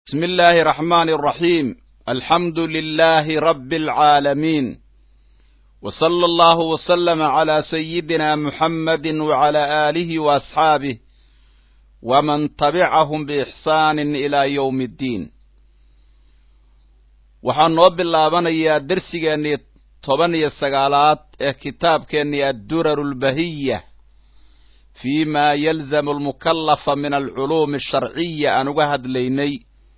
بسم الله الرحمن الرحيم الحمد لله رب العالمين وصلى الله وسلم على سيدنا محمد وعلى آله وأصحابه ومن تبعهم بإحسان إلى يوم الدين waxaan noo bilaabanayaa dersigeennii toban iyo sagaalaad ee kitaabkeennii adduraru lbahiya fii ma yalzamu almukallafa min alculuumi asharciya aan uga hadlaynay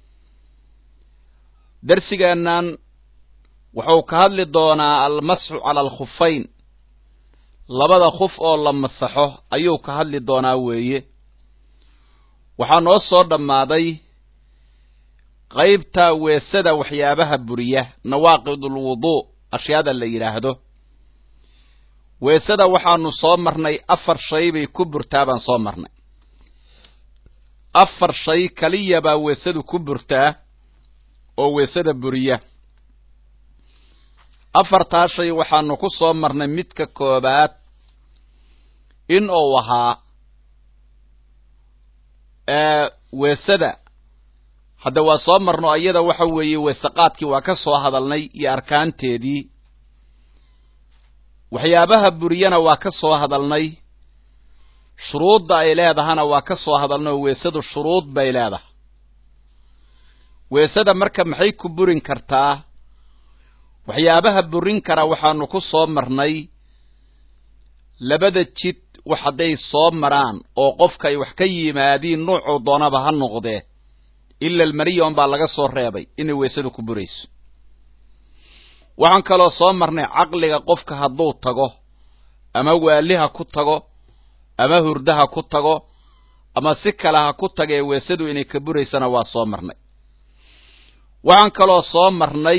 dersigeennan wuxuu ka hadli doonaa almasxu cala alkhufayn labada khuf oo la masaxo ayuu ka hadli doonaa weeye waxaa noo soo dhammaaday qaybta weesada waxyaabaha buriya nawaaqidulwuduu ashyaada la yidhaahdo weesada waxaanu soo marnay afar shay bay ku burtaa baan soo marnay afar shay kaliya baa weesadu ku burtaa oo weesada buriya afartaa shay waxaanu ku soo marnay midka koobaad in uu ahaa weesada hadda waa soo marno iyada waxa weeye weesaqaadkii waa ka soo hadalnay iyo arkaanteedii waxyaabaha buriyana waa ka soo hadalnay shuruudda ay leedahana waa ka soo hadalnay oo weesadu shuruud bay leedahay weesada marka maxay ku burin kartaa waxyaabaha burin kara waxaanu ku soo marnay labada jid wax hadday soo maraan oo qofka ay wax ka yimaadiin nuucuu doonaba ha noqdee ila almaniya un baa laga soo reebay inay weesadu ku burayso waxaan kaloo soo marnay caqliga qofka hadduu tago ama waaliha ku tago ama hurdaha ku tago ama si kale ha ku tagee weesadu inay ka buraysana waa soo marnay waxaan kaloo soo marnay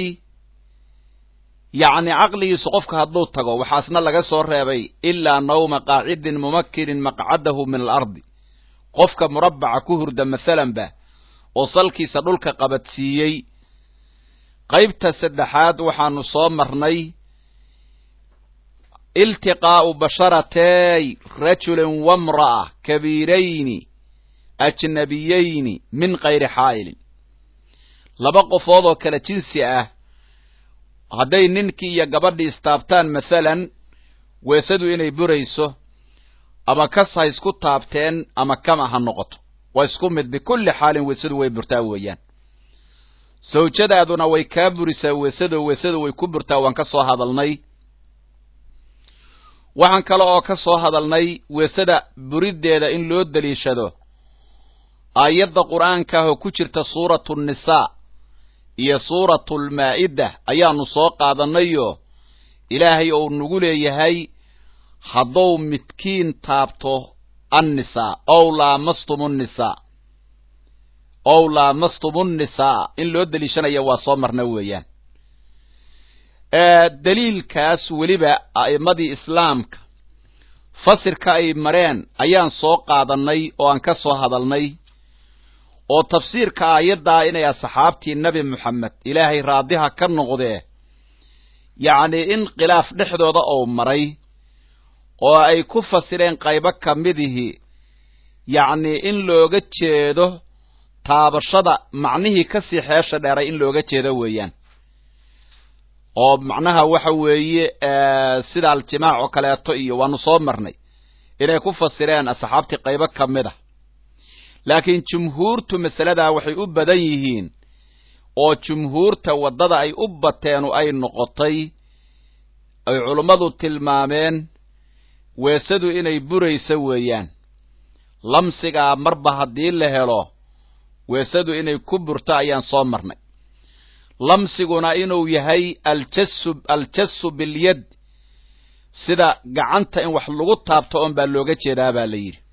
yacni caqligiisu qofka hadduu tago waxaasna laga soo reebay ilaa nawma qaacidin mumakinin maqcadahu min alardi qofka murabbaca ku hurda masalanba oo salkiisa dhulka qabadsiiyey qaybta saddexaad waxaanu soo marnay iltiqaa'u basharatey rajulin wamra'a kabiirayni ajnabiyayni min kayri xaa'ilin laba qofood oo kale jinsi ah hadday ninkii iyo gabadhii istaabtaan masalan weesadu inay burayso ama kas ha isku taabteen ama kama ha noqoto waa isku mid bikulli xaalin weesadu way burtaa weeyaan sawjadaaduna way kaa burisaa weesado weesadu way ku burtaa waan ka soo hadalnay waxaan kale oo ka soo hadalnay weesada buriddeeda in loo deliishado aayadda qur'aanka ah oo ku jirta suuratu nnisaa iyo suuratu lmaa'ida ayaanu soo qaadannayoo ilaahay ou nagu leeyahay hadduu midkiin taabto annisaa ow laamastum nnisaa ow laamastum nnisaa in loo deliishanaya waa soo marna weeyaan daliilkaas weliba a'immadii islaamka fasirka ay mareen ayaan soo qaadannay oo aan ka soo hadalnay oo tafsiirka aayaddaa inay asxaabtii nebi moxamed ilaahay raadiha ka noqdee yacnii in khilaaf dhexdooda ou maray oo ay ku fasireen qaybo ka midihii yacnii in looga jeedo taabashada macnihii ka sii xeesha dheeray in looga jeedo weeyaan oo macnaha waxa weeye sida aljimaac oo kaleeto iyo waanu soo marnay inay ku fasireen asxaabtii qaybo ka mid ah laakiin jumhuurtu masaladaa waxay u badan yihiin oo jumhuurta waddada ay u bateenu ay noqotay ay culummadu tilmaameen weesadu inay burayso weeyaan lamsigaa marba haddii la helo weesadu inay ku burto ayaan soo marnay lamsiguna inuu yahay aljasu aljasu bilyad sida gacanta in wax lagu taabto oon baa looga jeedaa baa la yidhi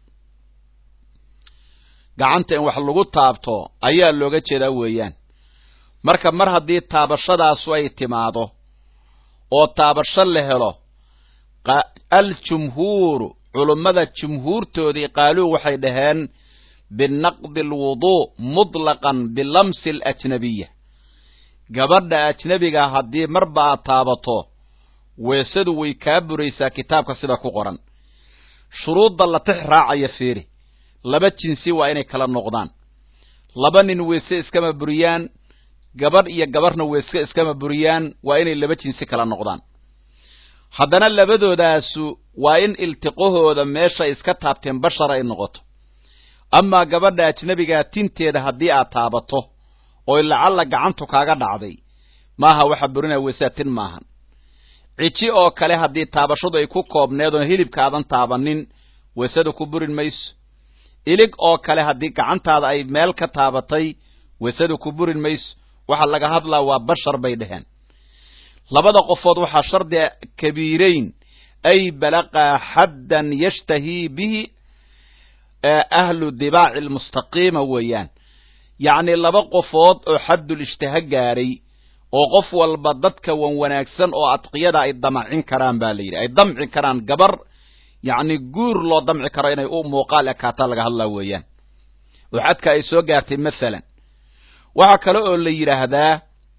gacanta in wax lagu taabto ayaa looga jeedaa weeyaan marka mar haddii taabashadaasu ay timaado oo taabasho la helo aljumhuuru culummada jumhuurtoodii qaaluu waxay dhaheen binaqdi alwuduu mutlaqan bilamsi alajnabiya gabadha ajnebiga haddii marba aad taabato weesadu way kaa buraysaa kitaabka sida ku qoran shuruudda la tix raacaya fiiri laba jinsi waa inay kala noqdaan laba nin weyse iskama buriyaan gabadh iyo gabarhna weyse iskama buriyaan waa inay laba jinsi kala noqdaan haddana labadoodaasu waa in iltiqahooda meesha iska taabteen bashar ay noqoto amaa gabadha ajnebigaa tinteeda haddii aad taabato oo lacalla gacantu kaaga dhacday maaha waxa burinaya weysaa tin maahan ciji oo kale haddii taabashadu ay ku koobneed oon hilibkaadan taabanin weysada ku burin mayso ilig oo kale haddii gacantaada ay meel ka taabatay weysada ku burin mayso waxa laga hadlaa waa bashar bay dheheen labada qofood waxaa shardiga kabiirayn ay balaqaa xaddan yashtahii bihi ahlu dibaaci almustaqiima weeyaan yacni laba qofood oo xaddul ishtaha gaaray oo qof walba dadka wan wanaagsan oo adqiyada ay damacin karaan baa la yidhi ay damci karaan gabar yacni guur loo damci karo inay u muuqaal ekaataa laga hadlaa weeyaan oo xadka ay soo gaartay mathalan waxaa kale oo la yidhaahdaa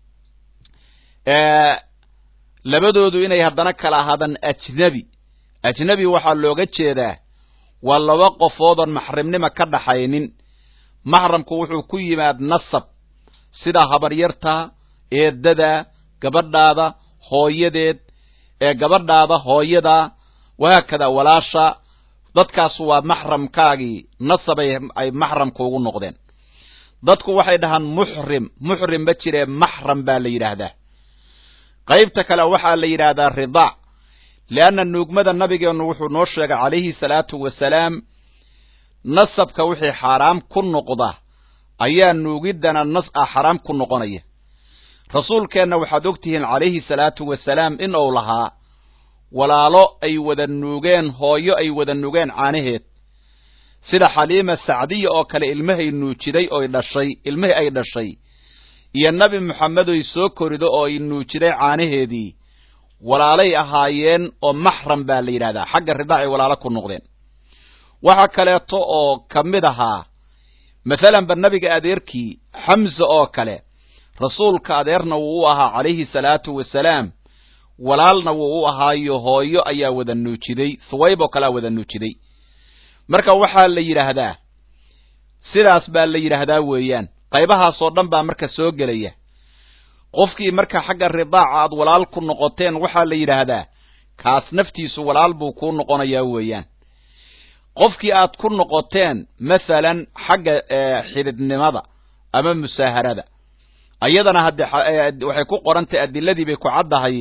labadoodu inay haddana kala ahaadaan ajnebi ajnebi waxaa looga jeedaa waa laba qofoodoon maxrimnima ka dhaxaynin maxramku wuxuu ku yimaad nasab sida habaryarta eedada gabadhaada hooyadeed ee gabadhaada hooyada wahaakada walaasha dadkaas waa maxramkaagii nasabay ay maxramka ugu noqdeen dadku waxay dhahaan muxrim muxrim ma jiree maxram baa la yidhaahdaa qaybta kale waxaa la yidhaahdaa ridaac leanna nuugmada nabigeennu wuxuu noo sheegay calayhi salaatu wasalaam nasabka wixii xaaraam ku noqda ayaa nuugiddana nas ah xaraam ku noqonaya rasuulkeenna waxaad og tihiin calayhi salaatu wasalaam in uu lahaa walaalo ay wada nuugeen hooyo ay wada nuugeen caanaheed sida xaliima sacdiya oo kale ilmahay nuujiday oy dhashay ilmihii ay dhashay iyo nebi moxamedoy soo korido oo ay nuujiday caanaheedii walaalay ahaayeen oo maxram baa la yidhahdaa xagga ridaacay walaalo ku noqdeen waxaa kaleeto oo ka mid ahaa mathalanba nebiga adeerkii xamse oo kale rasuulka adeerna wuu u ahaa calayhi salaatu wasalaam walaalna wuu u ahaayo hooyo ayaa wada nuujiday thuwayb oo kalea wada nuujiday marka waxaa la yidhaahdaa sidaas baa la yidhaahdaa weeyaan qaybahaasoo dhan baa marka soo gelaya qofkii marka xagga ridaaca aad walaal ku noqoteen waxaa la yidhaahdaa kaas naftiisu walaal buu kuu noqonayaa weeyaan qofkii aad ku noqoteen mathalan xagga xididnimada ama musaaharada ayadana hadde waxay ku qorantay adiladii bay ku caddahay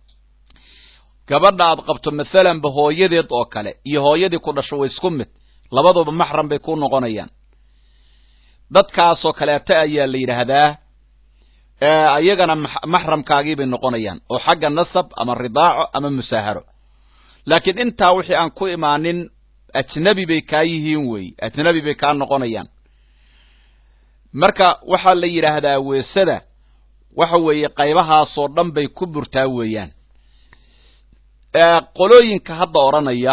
gabadha aad qabto mathalanba hooyadeed oo kale iyo hooyadii ku dhasho way isku mid labaduba maxram bay ku noqonayaan dadkaasoo kaleeta ayaa la yidhaahdaa iyagana maxramkaagii bay noqonayaan oo xagga nasab ama ridaaco ama musaaharo laakiin intaa wixii aan ku imaanin ajnebi bay kaa yihiin weeye ajnebi bay kaa noqonayaan marka waxaa la yidhaahdaa weesada waxa weeye qaybahaasoo dhan bay ku burtaa weeyaan qolooyinka hadda odhanaya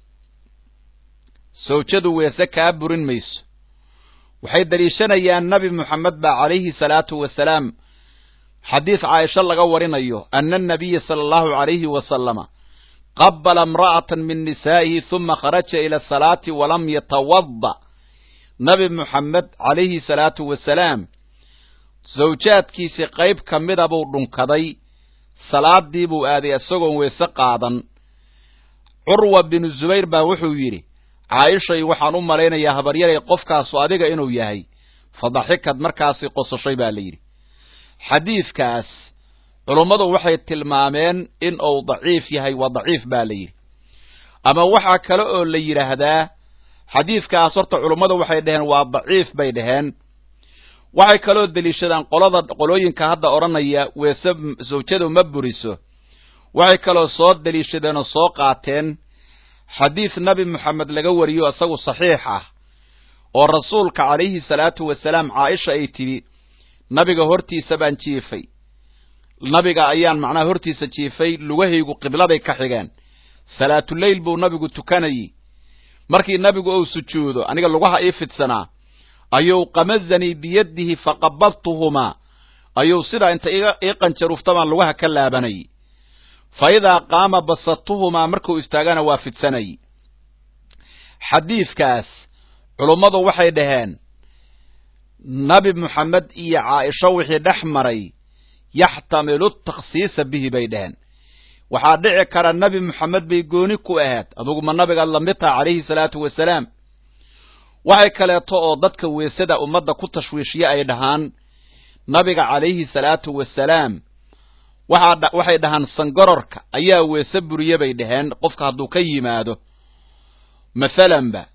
sawjadu weese kaa burin mayso waxay daliishanayaan nabi moxamed baa calayhi salaatu wasalaam xadiis caaisho laga warinayo ana anabiya sala allahu calayhi wasalama qabala imra'atan min nisaa'ihi huma kharaja ila asalaati walam yatawada nabi moxamed calayhi salaatu wasalaam sawjaadkiisii qayb ka mida buu dhunkaday salaadii buu aaday isagoon weese qaadan curwa binu zubayr baa wuxuu yidhi caaishay waxaan u malaynayaa habaryaray qofkaasu adiga inuu yahay fadaxikad markaasi qososhay baa la yidhi xadiidkaas culummadu waxay tilmaameen in uu daciif yahay waa daciif baa la yidhi ama waxaa kale oo la yidhaahdaa xadiidkaas horta culummadu waxay dhaheen waa daciif bay dhaheen waxay kaloo deliishadaan qolada qolooyinka hadda odhanaya weese sawjadu ma buriso waxay kaloo soo deliishadeen oo soo qaateen xadiis nabi moxamed laga wariyo isagu saxiix ah oo rasuulka calayhi salaatu wasalaam caaisha ay tidhi nabiga hortiisa baan jiifay nabiga ayaan macnaha hortiisa jiifay lugahaygu qibladay ka xigeen salaatuleyl buu nabigu tukanayey markii nabigu uu sujuudo aniga lugaha ii fidsanaa ayuu qamazanii biyadihi faqabadtuhumaa ayuu sidaa inta ii qanjaruuftabaan lugaha ka laabanayay fa idaa qaama basatuhumaa markuu istaagana waa fidsanayay xadiidkaas culummadu waxay dhaheen nabi moxamed iyo caaisho wixii dhex maray yaxtamilu takhsiisa bihi bay dheheen waxaa dhici kara nebi moxamed bay gooni ku ahayd aduguma nabigaad lamid taha calayhi salaatu wasalaam waxay kaleeto oo dadka weesada ummadda ku tashwiishiye ay dhahaan nabiga calayhi salaatu wasalaam waxaa waxay dhahaan sangororka ayaa weese buriye bay dhaheen qofka hadduu ka yimaado mathalanba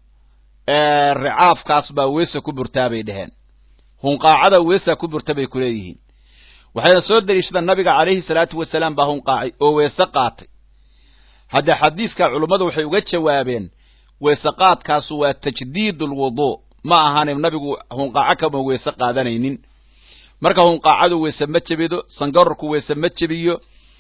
ricaafkaas baa weese ku burtaa bay dhaheen hunqaacada weesaa ku burta bay ku leeyihiin waxayna soo deliishadaan nabiga calayhi salaatu wasalaam baa hunqaacay oo weese qaatay haddee xadiiska culummadu waxay uga jawaabeen weese qaadkaasu waa tajdiid ulwuduu ma ahaane nabigu hunqaaco kama weese qaadanaynin marka hunqaacadu weese ma jebido sangarorku weese ma jebiyo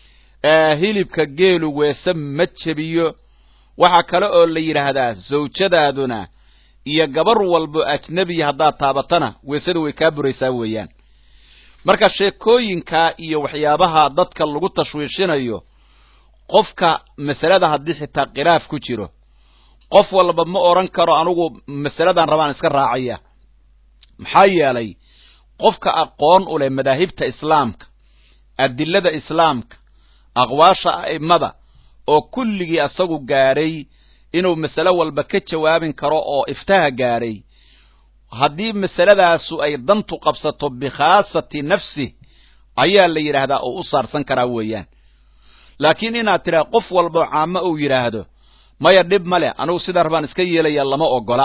hilibka geelu weese ma jebiyo waxaa kale oo la yidhaahdaa zawjadaaduna iyo gabar walbo ajnebiya haddaad taabatana weesadu way kaa buraysaa weeyaan marka sheekooyinkaa iyo waxyaabaha dadka lagu tashwiishinayo qofka masalada haddii xitaa khilaaf ku jiro qof walba ma odhan karo anugu masaladan rabaan iska raacaya maxaa yeelay qofka aqoon u leh madaahibta islaamka adilada islaamka aqwaasha a'immada oo kulligii asagu gaadhay inuu masale walba ka jawaabin karo oo iftaha gaadhay haddii masaladaasu ay dantu qabsato bikhaasati nafsi ayaa la yidhaahdaa oo u saarsan karaa weeyaan laakiin inaad tidhaha qof walboo caamo uu yidhaahdo maya dhib ma leh anugu sidaa rabaan iska yeelaya lama ogola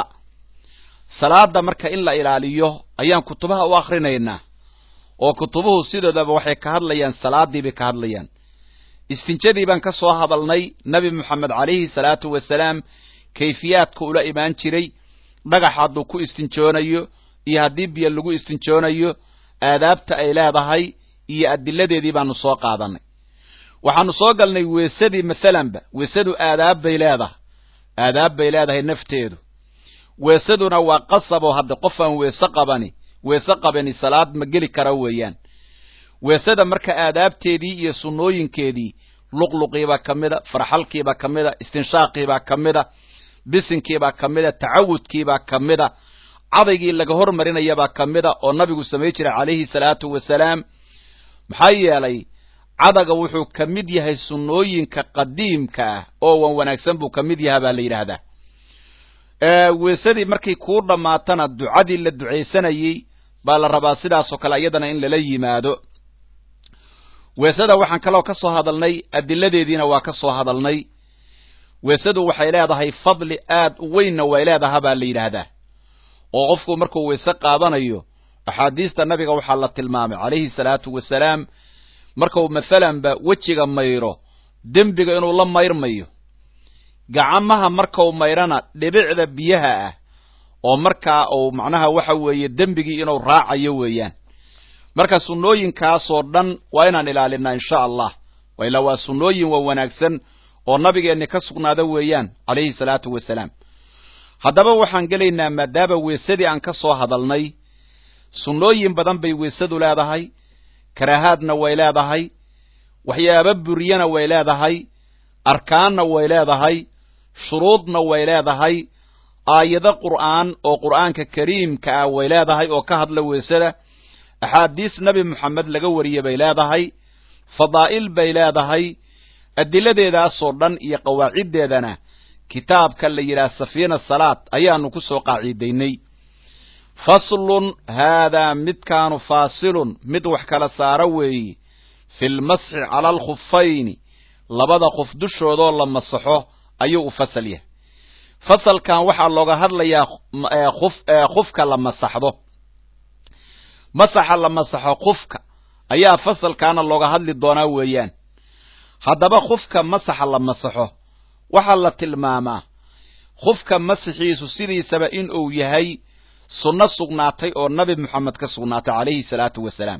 salaada marka in la ilaaliyo ayaan kutubaha u akrinaynaa oo kutubuhu sidoodaba waxay ka hadlayaan salaadii bay ka hadlayaan istinjadii baan ka soo hadalnay nebi moxamed calayhi salaatu wasalaam kayfiyaadka ula imaan jiray dhagax hadduu ku istinjoonayo iyo haddii biyo lagu istinjoonayo aadaabta ay leedahay iyo adiladeedii baanu soo qaadanay waxaanu soo galnay weesadii mathalanba weesadu aadaab bay leedahay aadaab bay leedahay nafteedu weesaduna waa qasab oo hadda qof aan weese qabani weese qabani salaad ma geli kara weeyaan weesada marka aadaabteedii iyo sunnooyinkeedii luqluqiibaa ka mida farxalkiibaa ka mida istinshaaqiibaa ka mida bisinkiibaa ka mida tacawudkiibaa ka mida cadaygii laga hormarinayabaa ka mida oo nabigu samay jiray calayhi salaatu wasalaam maxaa yeelay cadaga wuxuu ka mid yahay sunnooyinka qadiimka ah oo wan wanaagsan buu ka mid yaha baa la yidhaahdaa weesadii markay kuu dhammaatana ducadii la ducaysanayey baa la rabaa sidaasoo kale iyadana in lala yimaado weesada waxaan kaloo ka soo hadalnay adiladeediina waa ka soo hadalnay weesadu waxay leedahay fadli aad u weynna way leedaha baa la yidhaahdaa oo qofku markuu weese qaadanayo axaadiista nabiga waxaa la tilmaamay calayhi salaatu wasalaam markau mathalanba wejiga mayro dembiga inuu la mayrmayo gacamaha markau mayrana dhibicda biyaha ah oo markaa uu macnaha waxa weeye dembigii inuu raacayo weeyaan marka sunnooyinkaasoo dhan waa inaan ilaalinaa insha allah ilaa waa sunnooyin waa wanaagsan oo nabigeenni ka sugnaada weeyaan calayhi salaatu wasalaam haddaba waxaan gelaynaa maadaama weesadii aan ka soo hadalnay sunnooyin badan bay weesadu leedahay karaahaadna way leedahay waxyaaba buriyana way leedahay arkaanna way leedahay shuruudna way leedahay aayado qur'aan oo qur'aanka kariimka ah way leedahay oo ka hadla weesada axaadiis nebi moxamed laga wariye bay leedahay fadaa'il bay leedahay adiladeedaasoo dhan iyo qawaaciddeedana kitaabka la yidhaha safiina salaad ayaanu ku soo qaaciidaynay faslun haadaa midkaanu faasilun mid wax kala saara weeye fi lmasxi cala alkhufayni labada qof dushoodoo la masaxo ayuu u fasal yahay fasalkan waxaa looga hadlayaa khufka la masaxdo masaxa la masaxo khufka ayaa fasalkaana looga hadli doonaa weeyaan haddaba khufka masaxa la masaxo waxaa la tilmaamaa khufka masaxiisu sidiisaba in uu yahay sunno sugnaatay oo nabi moxamed ka sugnaatay calayhi salaatu wasalaam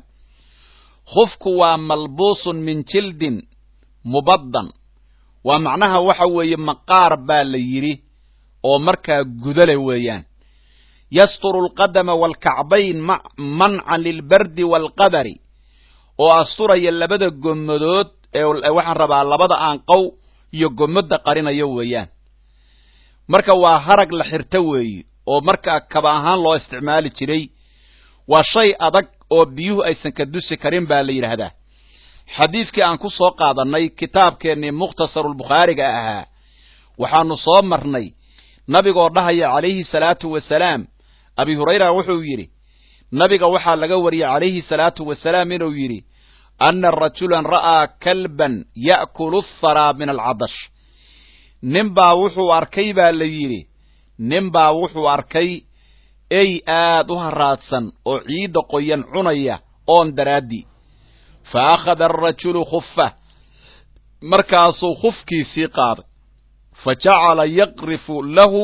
khufku waa malbuusun min jildin mubaddan waa macnaha waxa weeye maqaar baa la yidhi oo markaa gudale weeyaan yasturu alqadama waalkacbayn mancan lilbardi waalqadari oo asturaya labada gommadood ee waxaan rabaa labada aanqow iyo gommadda qarinayo weeyaan marka waa harag la xirto weeye oo markaa kaba ahaan loo isticmaali jiray waa shay adag oo biyuhu aysan ka dusi karin baa la yidhaahdaa xadiidkii aan ku soo qaadannay kitaabkeennii mukhtasarulbukhaariga ahaa waxaanu soo marnay nabigoo dhahaya calayhi salaatu wasalaam abi hurayra wuxuu yidhi nabiga waxaa laga wariyey calayhi salaatu wasalaam inuu yidhi anna rajulan ra'aa kalban ya'kulu atharaa min alcadash ninbaa wuxuu arkay baa la yidhi ninbaa wuxuu arkay ey aad u haraadsan oo ciidda qoyan cunaya oon daraaddii fa akhada arajulu khufah markaasuu khufkiisii qaaday fa jacala yaqrifu lahu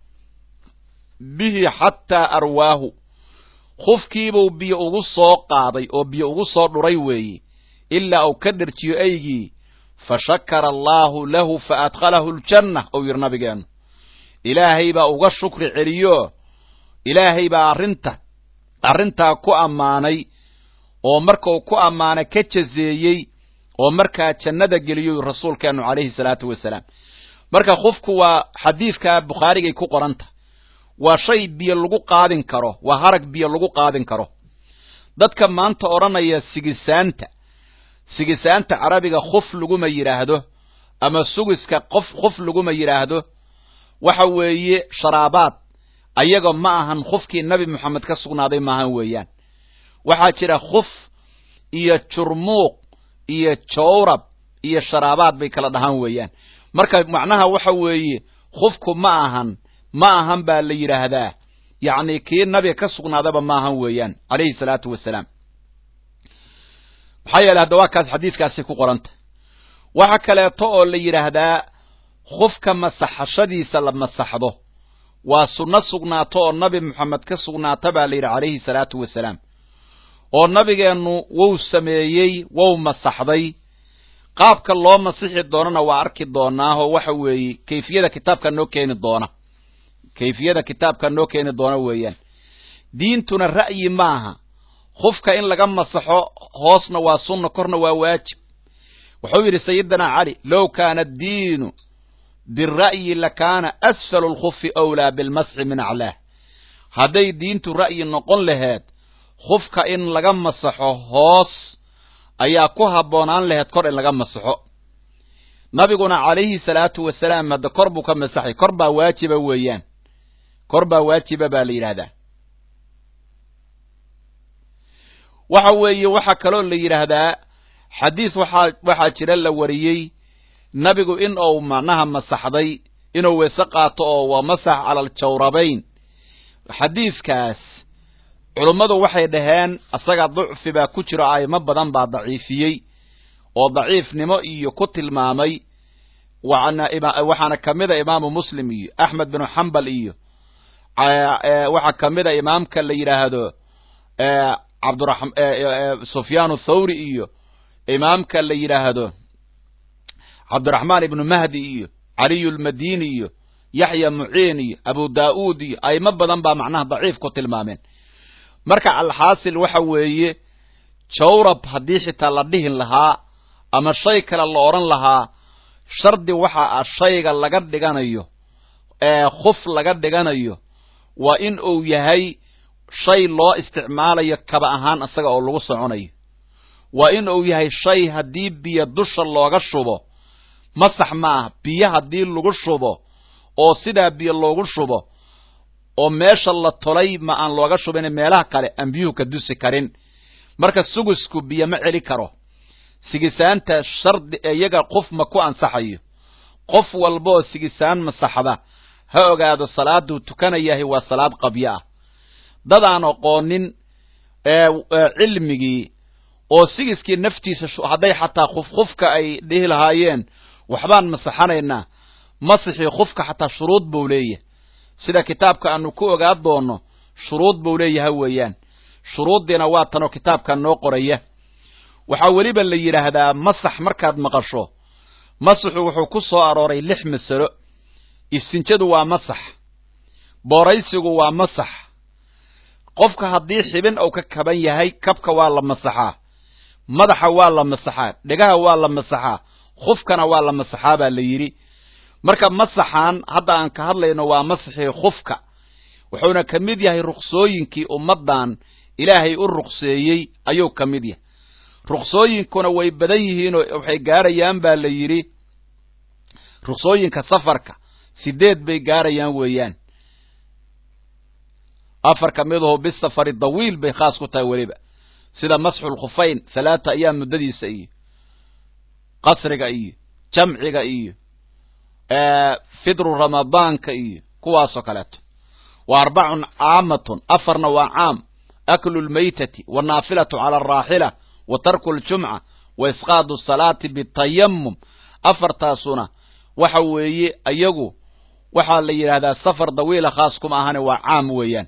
bihi xataa arwaahu khufkiibuu biyo ugu soo qaaday oo biyo ugu soo dhuray weeye ilaa uu ka dherjiyo eygii fa shakara allaahu lahu fa adkhalahu aljanna ou yidhi nabigeennu ilaahay baa uga shukri celiyo ilaahay baa arrinta arrintaa ku ammaanay oo markuu ku ammaanay ka jazeeyey oo markaa jannada geliyo rasuulkeennu calayhi salaatu wasalaam marka khufku waa xadiidka bukhaarigay ku qoranta waa shay biyo lagu qaadin karo waa harag biyo lagu qaadin karo dadka maanta odhanaya sigisaanta sigisaanta carabiga khuf laguma yidhaahdo ama sugiska qof khuf laguma yidhaahdo waxa weeye sharaabaad ayaga ma ahan khufkii nabi moxamed ka sugnaaday maahan weeyaan waxaa jira khuf iyo jurmuuq iyo jawrab iyo sharaabaad bay kala dhahaan weeyaan marka macnaha waxa weeye khufku ma ahan ma ahan baa la yidhaahdaa yacni kii nabiga ka sugnaadaba ma ahan weeyaan calayhi salaatu wasalaam maxaa yeele hadda waa kaas xadiiskaasi ku qoranta waxa kaleeto oo la yidhaahdaa khufka masaxashadiisa la masaxdo waa sunno sugnaato oo nabi moxamed ka sugnaata baa la yidhi calayhi salaatu wasalaam oo nabigeennu wou sameeyey wou masaxday qaabka loo masixi doonana waa arki doonaahoo waxa weeye kayfiyada kitaabka noo keeni doona kayfiyada kitaabka noo keeni doona weeyaan diintuna ra'yi maaha khufka in laga masaxo hoosna waa sunna korna waa waajib wuxuu yidhi sayidina cali low kaana addiinu bira'yi lakaana asfalu lkhufi awlaa bilmasxi min aclaah hadday diintu ra'yi noqon laheed khufka in laga masaxo hoos ayaa ku habboonaan laheed kor in laga masaxo nabiguna calayhi salaatu wasalaam hadda kor buu ka masaxay kor baa waajiba weeyaan kor baa waajiba baa la yidhaahdaa waxa weeye waxaa kaloo la yidhaahdaa xadiis waxaa waxaa jira la wariyey nabigu in uu macnaha masaxday inuu weese qaato oo waa masax cala aljawrabayn xadiiskaas culummadu waxay dhaheen asaga ducfi baa ku jiro a'imo badan baa daciifiyey oo daciifnimo iyo ku tilmaamay waxaana ka mida imaamu muslim iyo axmed binu xambal iyo waxaa ka mida imaamka la yidhaahdo cabdsufyaan thawri iyo imaamka la yidhaahdo cabdiraxmaan ibnu mahdi iyo caliyu lmadini iyo yaxya muciin iyo abu daa'uud iyo a'imo badan baa macnaha daciif ku tilmaameen marka alxaasil waxa weeye jawrab haddii xitaa la dhihin lahaa ama shay kale la odhan lahaa shardi waxa ah shayga laga dhiganayo ee khuf laga dhiganayo waa in uu yahay shay loo isticmaalayo kaba ahaan isaga oo lagu soconayo waa in uu yahay shay haddii biyo dusha looga shubo masax ma ah biyo haddii lagu shubo oo sidaa biyo loogu shubo oo meesha la tolay ma aan looga shubin meelaha kale aan biyuhu ka dusi karin marka sugisku biyo ma celi karo sigisaanta shardi iyaga qof ma ku ansaxayo qof walbaoo sigisaan masaxda ha ogaado salaaduu tukanayahay waa salaad qabyo ah dadaan aqoonin cilmigii oo sigiskii naftiisa hadday xataa khufkhufka ay dhihi lahaayeen waxbaan masaxanaynaa masixii khufka xataa shuruud buu leeyahay sida kitaabka aanu ku ogaa doono shuruud buu leeyahay weeyaan shuruuddiina waa tanoo kitaabka noo qoraya waxaa weliba la yidhaahdaa masax markaad maqasho masaxu wuxuu ku soo arooray lix masalo isinjadu waa masax booraysigu waa masax qofka haddii xibin uu ka kaban yahay kabka waa la masaxaa madaxa waa la masaxaa dhegaha waa la masaxaa khufkana waa la masaxaa baa la yidhi marka masaxan hadda aan ka hadlayno waa masaxii khufka wuxuuna ka mid yahay ruksooyinkii ummaddan ilaahay u ruqseeyey ayuu ka mid yahay ruqsooyinkuna way badan yihiinoo waxay gaarayaan baa la yidhi ruqsooyinka safarka sideed bay gaarayaan weeyaan afar ka midaho bisafari dawiil bay khaas ku tahay weliba sida masxu lkhufayn halaata ayaam muddadiisa iyo qasriga iyo jamciga iyo fidru ramadaanka iyo kuwaasoo kaleeto wa arbacun caamatun afarna waa caam aklu lmaytati wanaafilatu cala alraaxila wa tarku ljumca wa isqaadu salaati bitayamum afartaasuna waxa weeye ayagu waxaa la yidhaahdaa safar dawiila khaas kuma ahane waa caam weeyaan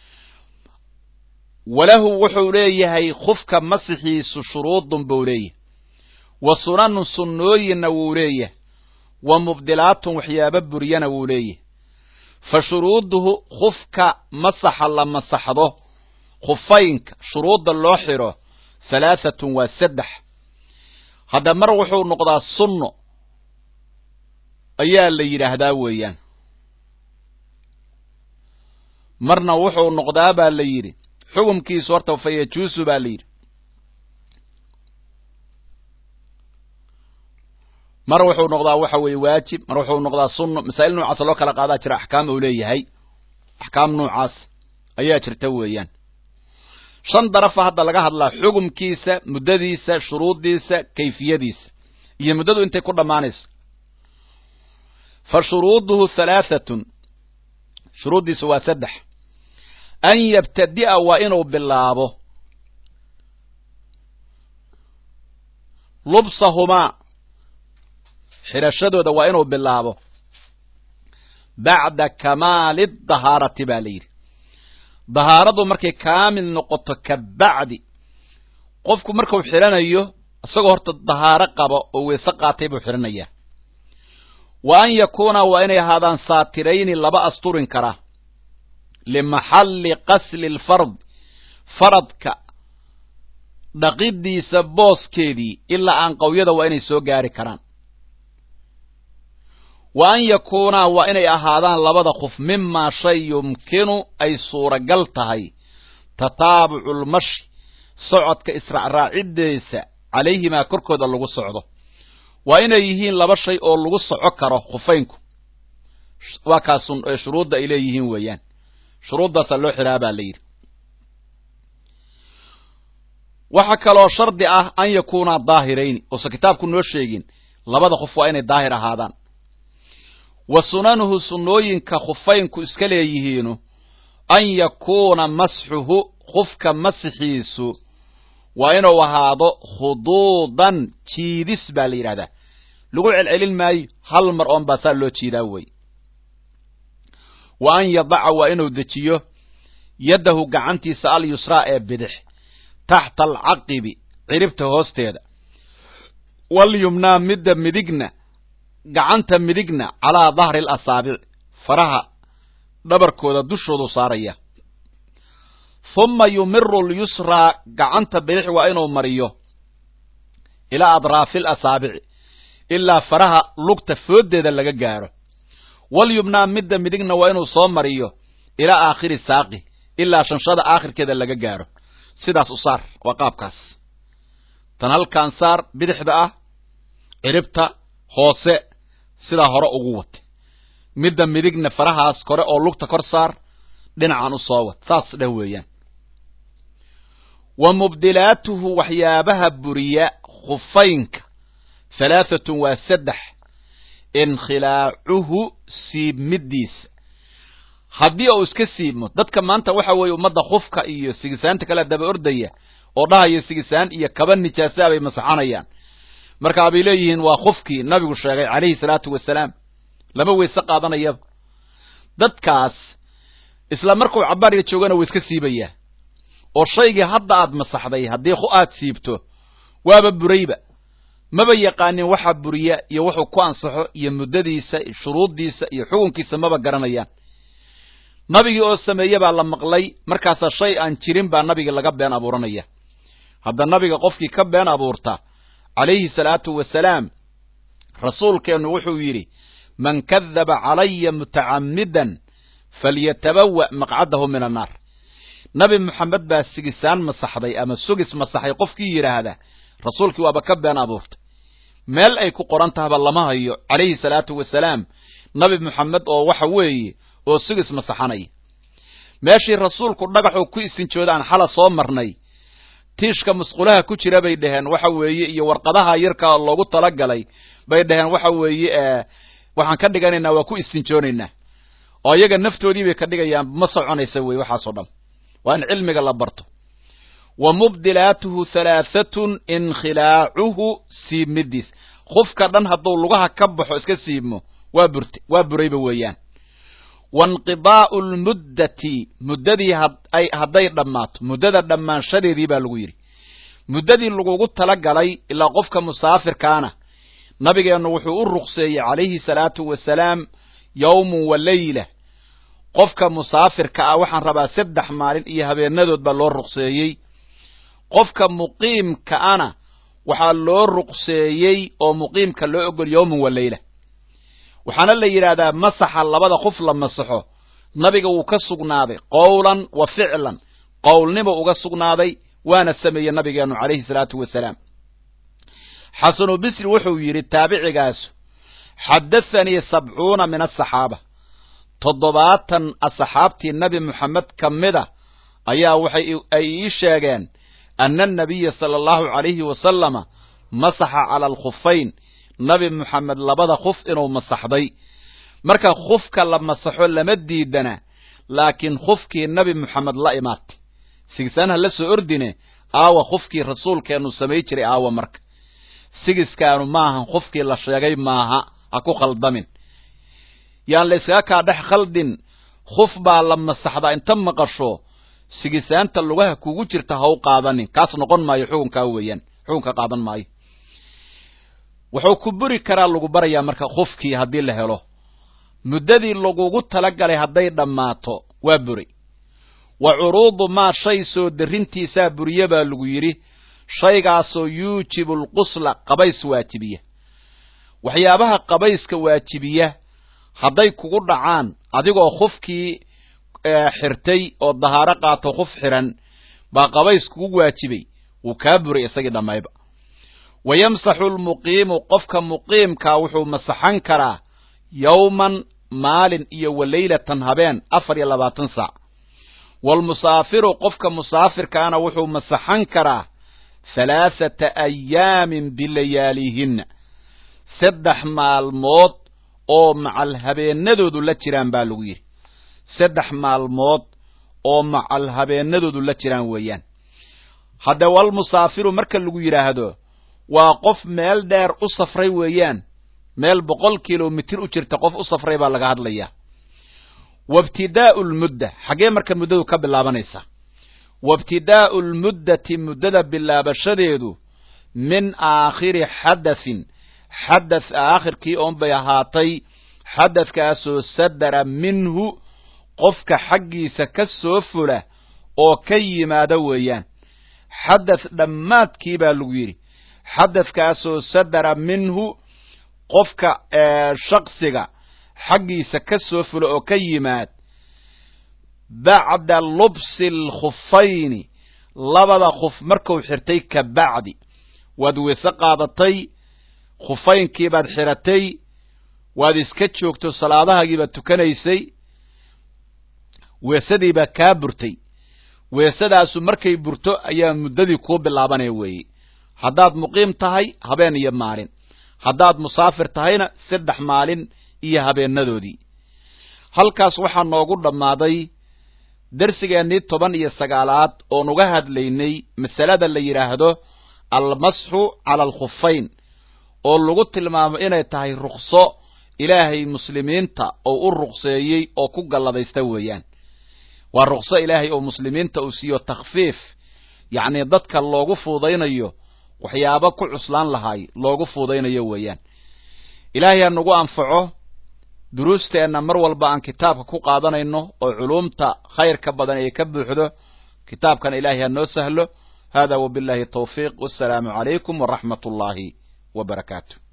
walahu wuxuu leeyahay khufka masixiisu shuruudun buu leeyahay wa sunanun sunnooyinna wuu leeyahay wa mubdilaatun waxyaaba buryana wuu leeyahay fa shuruuduhu khufka masaxa la masaxdo khufaynka shuruudda loo xidho halaahatun waa saddex hadda mar wuxuu noqdaa sunno ayaa la yidhaahdaa weeyaan marna wuxuu noqdaa baa la yidhi xukumkiisu horta fa yajuusu baa la yidhi mar wuxuu noqdaa waxa weeye waajib mar wuxuu noqdaa sunno masaa'il noocaasa loo kala qaadaa jira axkaam uu leeyahay axkaam noocaas ayaa jirta weeyaan shan darafa hadda laga hadlaa xukumkiisa muddadiisa shuruuddiisa kayfiyadiisa iyo muddadu intay ku dhammaanayso fa shuruuduhu halaahatun shuruuddiisu waa saddex an yabtadi'a waa inuu bilaabo lubsahumaa xidhashadooda waa inuu bilaabo bacda kamaali dahaarati baa la yidhi dahaaradu markay kaamil noqoto ka bacdi qofku markuu xidhanayo isagoo horta dahaaro qaba oo weese qaatay buu xidhanayaa wa an yakuuna waa inay ahaadaan saatirayni laba asturin kara limaxalli qasli lfard faradka dhaqidiisa booskeedii ilaa aan qawyada waa inay soo gaari karaan wa an yakuunaa waa inay ahaadaan labada qof mimaa shay yumkinu ay suuragal tahay tataabucu lmashi socodka israacraaciddeesa calayhimaa korkooda lagu socdo waa inay yihiin laba shay oo lagu soco karo khufaynku waa kaas shuruudda ay leeyihiin weeyaan shuruuddaasaa loo xidhaa baa la yidhi waxaa kaloo shardi ah an yakuunaa daahirayni uusan kitaabku noo sheegin labada qof waa inay daahir ahaadaan wa sunanuhu sunnooyinka khufaynku iska leeyihiinu an yakuuna masxuhu qofka masixiisu waa inuu ahaado khuduudan jiidis baa la yidhahdaa lagu celcelin maayo hal mar oon baa saa loo jiidaa wey wa an yadaca waa inuu dejiyo yaddahu gacantiisa alyusraa ee bidix taxta alcaqibi ciribta hoosteeda walyumnaa midda midigna gacanta midigna calaa dahri alasaabic faraha dhabarkooda dushoodu saaraya huma yumiru lyusraa gacanta bidix waa inuu mariyo ilaa adraafi alasaabici ilaa faraha lugta fooddeeda laga gaaro walyumnaa midda midigna waa inuu soo mariyo ilaa aakhiri saaqi ilaa shanshada aakhirkeeda laga gaaro sidaas u saar waa qaabkaas tan halkaan saar bidixda ah ciribta hoose sidaa hore ugu wata midda midigna farahaas kore oo lugta kor saar dhinacan u soo wad saas dheh weeyaan wa mubdilaatuhu waxyaabaha buriya khufaynka halaahatun waa saddex inkhilaacuhu siibmidiisa haddii uu iska siibmo dadka maanta waxa weeye ummadda khufka iyo sigisaanta kale daba ordaya oo dhahaya sigisaan iyo kaba nijaasaa bay masaxanayaan markaa bay leeyihiin waa khufkii nabigu sheegay calayhi salaatu wasalaam lama weyse qaadanayaba dadkaas isla markuu cabaariga joogana waa iska siibayaa oo shaygii hadda aad masaxday haddii aad siibto waaba burayba maba yaqaanin waxa buriya iyo wuxuu ku ansaxo iyo muddadiisa shuruuddiisa iyo xukunkiisa maba garanayaan nabigii oo sameeye baa la maqlay markaasaa shay aan jirin baa nabigii laga been abuuranaya hadda nabiga qofkii ka been abuurta calayhi salaatu wasalaam rasuulkeennu wuxuu yidhi man kadaba calaya mutacammidan falyatabawa maqcadahu min annaar nabi moxamed baa sigisaan masaxday ama sugis masaxay qofkii yidhaahda rasuulkii waaba ka been abuurtay meel ay ku qoran tahaba lama hayo calayhi salaatu wasalaam nabi moxamed oo waxa weeye oo sugis masaxanaya meeshii rasuulku dhagaxuu ku isinjooda aan xala soo marnay tiishka musqulaha ku jira bay dhaheen waxa weeye iyo warqadaha yarkaa loogu talagalay bay dhaheen waxa weeye waxaan ka dhiganaynaa waa ku istinjoonaynaa oo iyaga naftoodii bay ka dhigayaan ma soconaysa wey waxaasoo dhan waa in cilmiga la barto wa mubdilaatuhu halaahatun inkhilaacuhu siibmidiis qofka dhan hadduu lugaha ka baxo iska siibmo waa burte waa burayba weeyaan wainqidaa'u lmuddati muddadii hadday dhammaato muddada dhammaanshadeedii baa lagu yidhi muddadii lagugu tala galay ilaa qofka musaafirkaana nabigeennu wuxuu u ruqseeyey calayhi salaatu wasalaam yowmun wa leyla qofka musaafirka ah waxaan rabaa saddex maalin iyo habeenadood baa loo ruqseeyey qofka muqiimka ana waxaa loo ruqseeyey oo muqiimka loo ogol yowman wa leyla waxaana la yidhaahdaa masaxa labada qof la masaxo nabiga wuu ka sugnaaday qowlan wa ficlan qowlnimo uga sugnaaday waana sameeyey nabigeennu calayhi salaatu wasalaam xasanu bisri wuxuu yidhi taabicigaasu xadathanii sabcuuna min asaxaaba toddobaatan asxaabtii nebi moxamed ka mida ayaa waxay ay ii sheegeen ana anabiya sala allahu calayhi wasalama masaxa cala alkhufayn nabi moxamed labada khuf inuu masaxday marka khufka la masaxo lama diidana laakiin khufkii nebi moxamed la imaatay sigisaanha la soo ordine aawa khufkii rasuulkeennu samay jiray aawa marka sigiskaanu maahan khufkii la sheegay maaha ha ku khaldamin yaan la yskaga kaa dhex khaldin khuf baa la masaxdaa inta maqasho sigisaanta lugaha kugu jirta ha u qaadanin kaas noqon maayo xukunkaa weeyaan xukunka qaadan maayo wuxuu ku buri karaa lagu barayaa marka khufkii haddii la helo muddadii lagugu talagalay hadday dhammaato waa buri wa curuudu maa shay soo darrintiisaa buriye baa lagu yidhi shaygaasoo yuujibu alqusla qabays waajibiya waxyaabaha qabayska waajibiya hadday kugu dhacaan adigoo khufkii xirtay oo dahaaro qaato khuf xiran baa qabays kugu waajibay wuu kaa buray isagii dhammayba wa yamsaxu lmuqiimu qofka muqiimkaa wuxuu masaxan karaa yowman maalin iyo wa leylatan habeen afar iyo labaatan saac waalmusaafiru qofka musaafirkaana wuxuu masaxan karaa halaathata ayaamin bilayaalihinna saddex maalmood oo macal habeenadoodu la jiraan baa lagu yidhi saddex maalmood oo macal habeenadoodu la jiraan weeyaan hadde walmusaafiru marka lagu yidhaahdo waa qof meel dheer u safray weeyaan meel boqol kilomitir u jirta qof u safray baa laga hadlayaa wabtidaa'u lmudda xaggee marka muddadu ka bilaabanaysaa wabtidaa'u lmuddati muddada bilaabashadeedu min aakhiri xadathin xadath aakhirkii oon bay ahaatay xadathkaasoo sadara minhu qofka xaggiisa ka soo fula oo ka yimaada weeyaan xadath dhammaadkii baa lagu yidhi xadathkaasoo sadara minhu qofka shaksiga xaggiisa ka soo fula oo ka yimaad bacda lubsi alkhufayni labada khuf markuu xirtay ka bacdi waad weyse qaadatay khufaynkii baad xiratay waad iska joogto salaadahaagii baad tukanaysay weesadii baa kaa burtay weesadaasu markay burto ayaa muddadii kuu bilaabanaya weeye haddaad muqiim tahay habeen iyo maalin haddaad musaafir tahayna saddex maalin iyo habeenadoodii halkaas waxaa noogu dhammaaday darsigeennii toban iyo sagaalaad oon uga hadlaynay masalada la yidhaahdo almasxu cala alkhufayn oo lagu tilmaamo inay tahay rukso ilaahay muslimiinta oo u ruqseeyey oo ku galladaysta weeyaan waa rukso ilaahay oo muslimiinta uu siiyo takhfiif yacnii dadka loogu fuudaynayo waxyaabo ku cuslaan lahaay loogu fuudaynayo weeyaan ilaahay ha nagu anfaco duruusteenna mar walba aan kitaabka ku qaadanayno oo culuumta khayrka badan ay ka buuxdo kitaabkan ilaahay ha noo sahlo hada wabillahi tawfiiq wassalaamu calaykum waraxmat ullaahi wa barakaatu